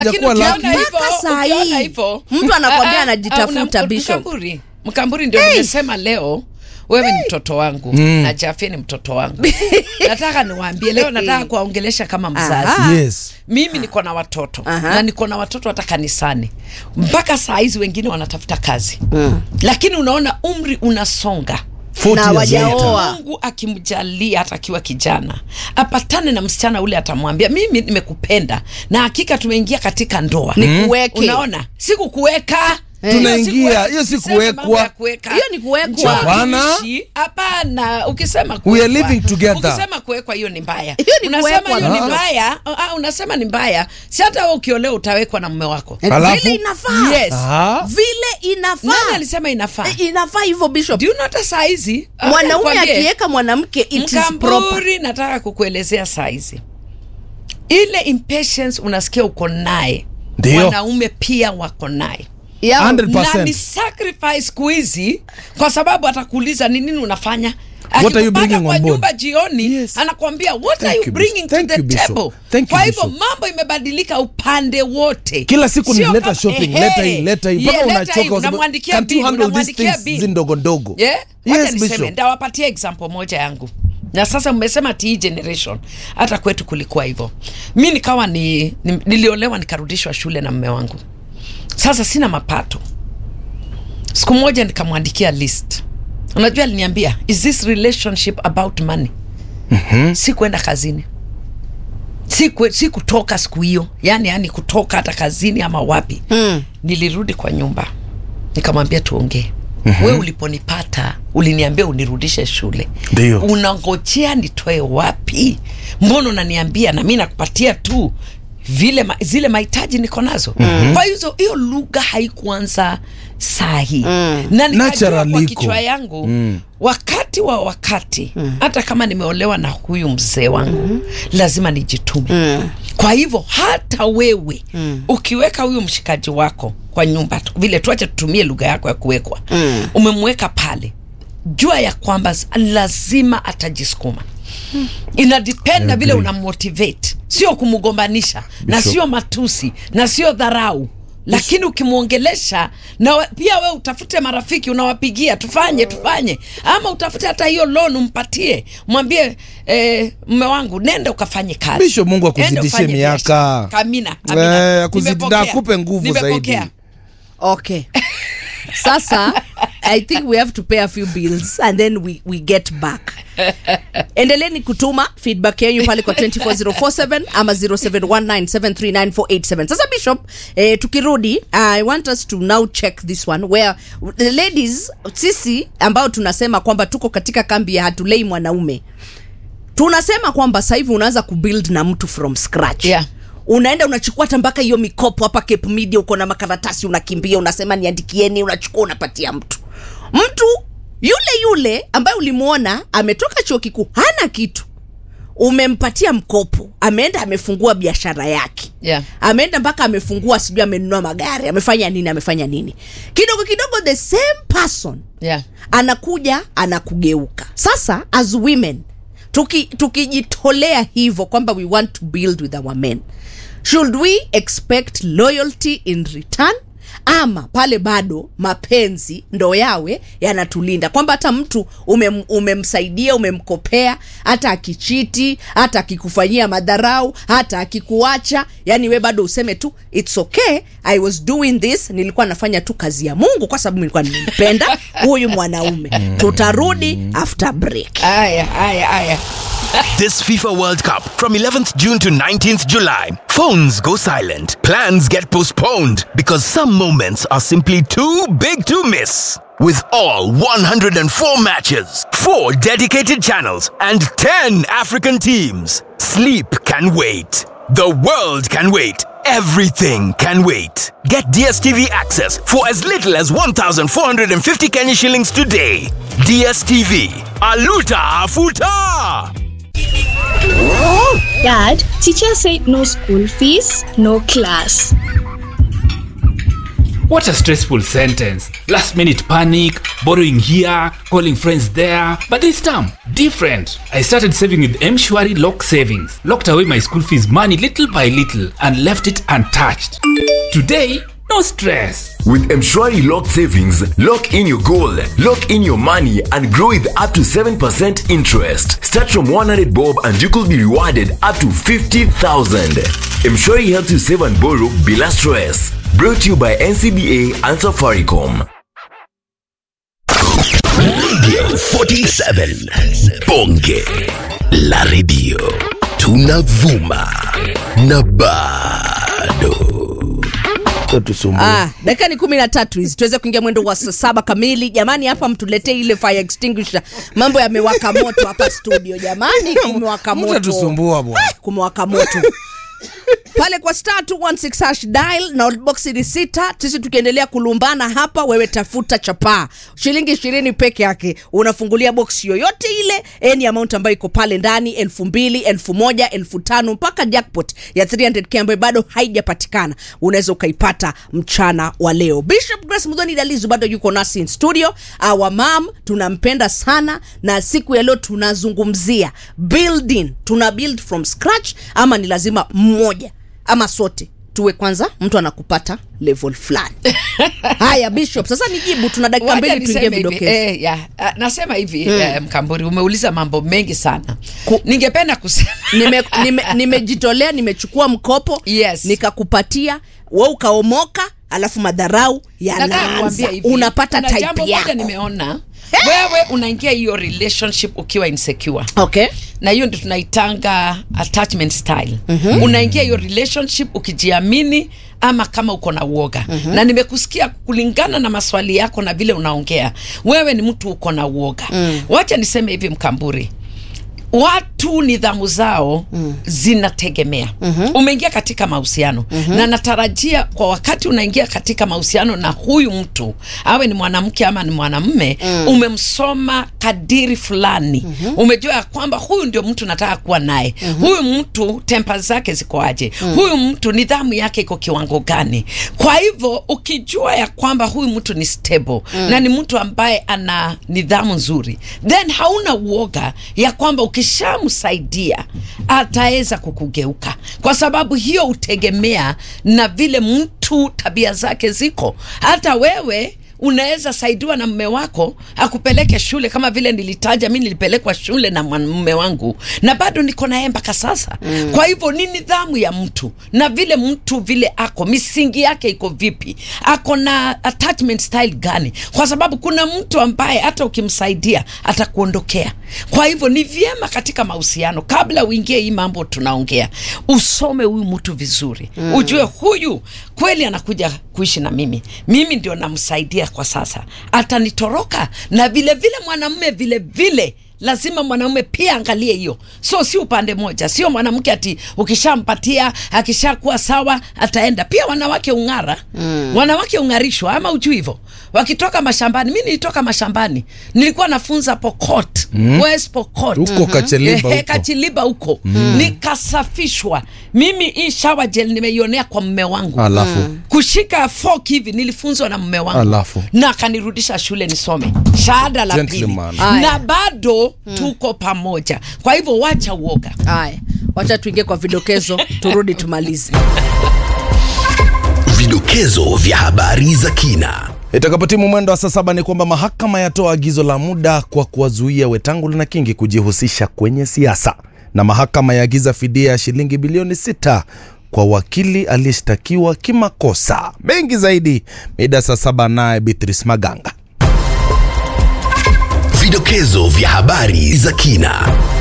Lakini Hajakuwa ukiona lucky. hivyo, Mpaka saa ukiona hii, hivyo, mtu anakwambia ah, ah, anajitafuta, ah, una- Bishop. Mkamburi, Mkamburi ndio nimesema leo wewe ni mtoto wangu na Jafie ni mtoto wangu. nataka niwaambie leo, nataka kuwaongelesha kama mzazi. Aha. Yes. Mimi niko na watoto Aha. na niko na watoto hata kanisani, mpaka saa hizi wengine wanatafuta kazi lakini unaona umri unasonga 40 Na years wajaoa. later. Oa. Mungu akimjalia hata akiwa kijana apatane na msichana ule, atamwambia mimi nimekupenda na hakika tumeingia katika ndoa. Nikuweke. Unaona, sikukuweka Tunaingia, hiyo si Usiseme kuwekwa. mambo ya kuweka. Hiyo ni kuwekwa. Njoo Hapana. tuishi. Hapana, ukisema We are kuwekwa. living together. Ukisema kuwekwa hiyo ni mbaya. Hiyo ni Unasema kuwekwa, hiyo ni no. mbaya. Ah, unasema ni mbaya. Si hata wewe ukiolewa utawekwa na mume wako. Alafu? vile inafaa Yes. Aha. vile inafaa Nani alisema inafaa? Eh, inafaa hivyo bishop Do you know hata saa hizi ah, mwanaume nikwambie, akiweka mwanamke it is proper Mkamburi, nataka kukuelezea saizi ile impatience unasikia uko naye, Ndio. wanaume pia wako naye Yeah. 100%. na ni sacrifice siku hizi, kwa sababu atakuuliza ni nini unafanya. What are you Akikupata bringing kwa on board? nyumba jioni Yes. anakuambia what Thank are you you, bringing Bishop. to Thank the you, Bishop. table. Thank you, Kwa hivyo Bishop. mambo imebadilika upande wote, Kila siku ni Sio leta kama- shopping, ehe. leta hii, leta hii. Mpaka Yeah, leta unachoka hii, kwa sababu, unamwandikia can't you bill, handle these unamwandikia things bill. hizi ndogo ndogo? Yeah? Wacha Yes, niseme, Bishop. ndawapatia example moja yangu na sasa mmesema ti generation hata kwetu kulikuwa hivyo mi nikawa ni, ni, niliolewa nikarudishwa shule na mme wangu sasa sina mapato siku moja nikamwandikia list unajua aliniambia is this relationship about money mm-hmm. si kwenda kazini si, kwe, si kutoka siku hiyo yani yani kutoka hata kazini ama wapi Mm. nilirudi kwa nyumba nikamwambia tuongee mm-hmm. we uliponipata uliniambia unirudishe shule Ndio. unangojea nitoe wapi mbona unaniambia na mi nakupatia tu vile ma, zile mahitaji niko nazo mm-hmm. kwa hizo hiyo lugha haikuanza sahi mm. na nikajua Naturally kwa iko. kichwa yangu mm. wakati wa wakati hata kama nimeolewa na huyu mzee wangu mm. lazima nijitume mm. kwa hivyo hata wewe mm. ukiweka huyu mshikaji wako kwa nyumba tu- vile tuache tutumie lugha yako ya kuwekwa mm. umemweka pale jua ya kwamba s- lazima atajisukuma inadepend na vile unammotivate sio kumgombanisha na Bishop. sio matusi na sio dharau lakini ukimwongelesha na we- pia we utafute marafiki unawapigia tufanye tufanye ama utafute hata hiyo loan umpatie mwambie eh, mme wangu nenda ukafanye kazi Bishop, Mungu akuzidishie Nenda ufanye miaka. biashara. amina, amina. Eh, akuzidi- Nimepokea. na akupe nguvu Nimepokea. zaidi. okay sasa i think we have to pay a few bills and then we, we get back endeleni kutuma feedback yenyu pale kwa 24047 ama 0719739487 sasa bishop eh, tukirudi i want us to now check this one where the ladies sisi ambao tunasema kwamba tuko katika kambi ya hatulei mwanaume tunasema kwamba sasa hivi unaanza kubuild na mtu from scratch Yeah. unaenda unachukua hata mpaka hiyo mikopo hapa Cape Media uko na makaratasi unakimbia unasema niandikieni unachukua unapatia mtu mtu yule yule ambaye ulimwona ametoka chuo kikuu hana kitu umempatia mkopo ameenda amefungua biashara yake Yeah. ameenda mpaka amefungua sijui amenunua magari amefanya nini amefanya nini kidogo kidogo the same person Yeah. anakuja anakugeuka sasa as women tuki- tukijitolea hivyo kwamba we want to build with our men should we expect loyalty in return ama pale bado mapenzi ndo yawe yanatulinda kwamba hata mtu umem, umemsaidia umemkopea hata akichiti hata akikufanyia madharau hata akikuacha yani we bado useme tu its okay i was doing this nilikuwa nafanya tu kazi ya mungu kwa sababu nilikuwa nimempenda huyu mwanaume tutarudi after break aya aya aya This FIFA World Cup from 11th June to 19th July. Phones go silent. Plans get postponed because some moments are simply too big to miss. With all 104 matches, 4 dedicated channels, and 10 African teams, sleep can wait. The world can wait. Everything can wait. Get DSTV access for as little as 1,450 Kenya shillings today. DSTV. Aluta Afuta! Dad, teacher said no school fees, no class. What a stressful sentence. Last minute panic, borrowing here, calling friends there. But this time, different. I started saving with Mshwari Lock Savings. Locked away my school fees money little by little and left it untouched. Today, no stress. With Mshwari Lock Savings, lock in your goal, lock in your money, and grow with up to 7% interest. Start from 100 bob and you could be rewarded up to 50,000. Mshwari helps you save and borrow bila stress. Brought to you by NCBA and Safaricom. Radio 47 Bonge la Radio tunavuma na bado Ah, dakika ni kumi na tatu hizi tuweze kuingia mwendo wa saa saba kamili jamani hapa mtuletee ile fire extinguisher mambo yamewaka moto hapa studio jamani kumewaka moto Mtatusumbua bwana. Eh, kumewaka moto pale kwa star 216 hash dial na box ni sita sisi tukiendelea kulumbana hapa wewe tafuta chapaa shilingi ishirini peke yake unafungulia box yoyote ile any amount ambayo iko pale ndani elfu mbili elfu moja elfu tano mpaka jackpot ya 300k ambayo bado haijapatikana unaweza ukaipata mchana wa leo bishop grace mudhoni dalizu bado yuko nasi in studio our mam tunampenda sana na siku ya leo tunazungumzia building tuna build from scratch ama ni lazima mmoja ama sote tuwe kwanza mtu anakupata level fulani haya bishop sasa nijibu tuna dakika Wacha mbili tuingie niseme hivi, vidokezo eh, ya, ah, nasema hivi eh, mkamburi umeuliza mambo mengi sana ningependa kusema nimejitolea nime, nimejitolea, nimechukua mkopo Yes. nikakupatia we ukaomoka alafu madharau Nataka yanaanza kuambia hivi, unapata kuna jambo type moja yako nimeona wewe unaingia hiyo relationship ukiwa insecure okay na hiyo ndio tunaitanga attachment style mm-hmm. unaingia hiyo relationship ukijiamini ama kama uko na uoga mm-hmm. na nimekusikia kulingana na maswali yako na vile unaongea wewe ni mtu uko na uoga mm. wacha niseme hivi mkamburi watu nidhamu zao mm. zinategemea mm-hmm. umeingia katika mahusiano mm-hmm. na natarajia kwa wakati unaingia katika mahusiano na huyu mtu awe ni mwanamke ama ni mwanamme mm. umemsoma kadiri fulani mm-hmm. umejua ya kwamba huyu ndio mtu nataka kuwa naye mm-hmm. huyu mtu tempa zake zikoaje mm. huyu mtu nidhamu yake iko kiwango gani kwa hivyo ukijua ya kwamba huyu mtu ni stable mm. na ni mtu ambaye ana nidhamu nzuri then hauna uoga ya kwamba ukishamsaidia ataweza kukugeuka kwa sababu hiyo hutegemea na vile mtu tabia zake ziko hata wewe unaweza saidiwa na mme wako akupeleke shule kama vile nilitaja mi nilipelekwa shule na mume wangu na bado niko naye mpaka sasa mm. kwa hivyo ni nidhamu ya mtu na vile mtu vile ako misingi yake iko vipi ako na attachment style gani kwa sababu kuna mtu ambaye hata ukimsaidia atakuondokea kwa hivyo ni vyema katika mahusiano kabla uingie hii mambo tunaongea usome huyu mtu vizuri mm. ujue huyu kweli anakuja kuishi na mimi mimi ndio namsaidia kwa sasa atanitoroka na vile vile mwanamume vile vile lazima mwanaume pia angalie hiyo so si upande moja sio mwanamke ati ukishampatia akishakuwa sawa ataenda pia wanawake ung'ara mm. wanawake ung'arishwa ama ujui hivyo wakitoka mashambani mi nilitoka mashambani nilikuwa nafunza pokot mm. west pokot Huko Kacheliba Ehe, huko. kachiliba huko mm. nikasafishwa mimi hii shower gel nimeionea kwa mme wangu Alafu kushika fork hivi nilifunzwa na mme wangu Alafu? na akanirudisha shule nisome shahada la pili Gentleman. Aya. na bado tuko pamoja kwa hivyo wacha uoga haya wacha tuingie kwa vidokezo turudi tumalize vidokezo vya habari za kina itakapotimu mwendo wa saa saba ni kwamba mahakama yatoa agizo la muda kwa kuwazuia Wetangula na Kingi kujihusisha kwenye siasa, na mahakama yaagiza fidia ya shilingi bilioni sita kwa wakili aliyeshtakiwa kimakosa. Mengi zaidi mida saa saba, naye Beatrice Maganga. vidokezo vya habari za kina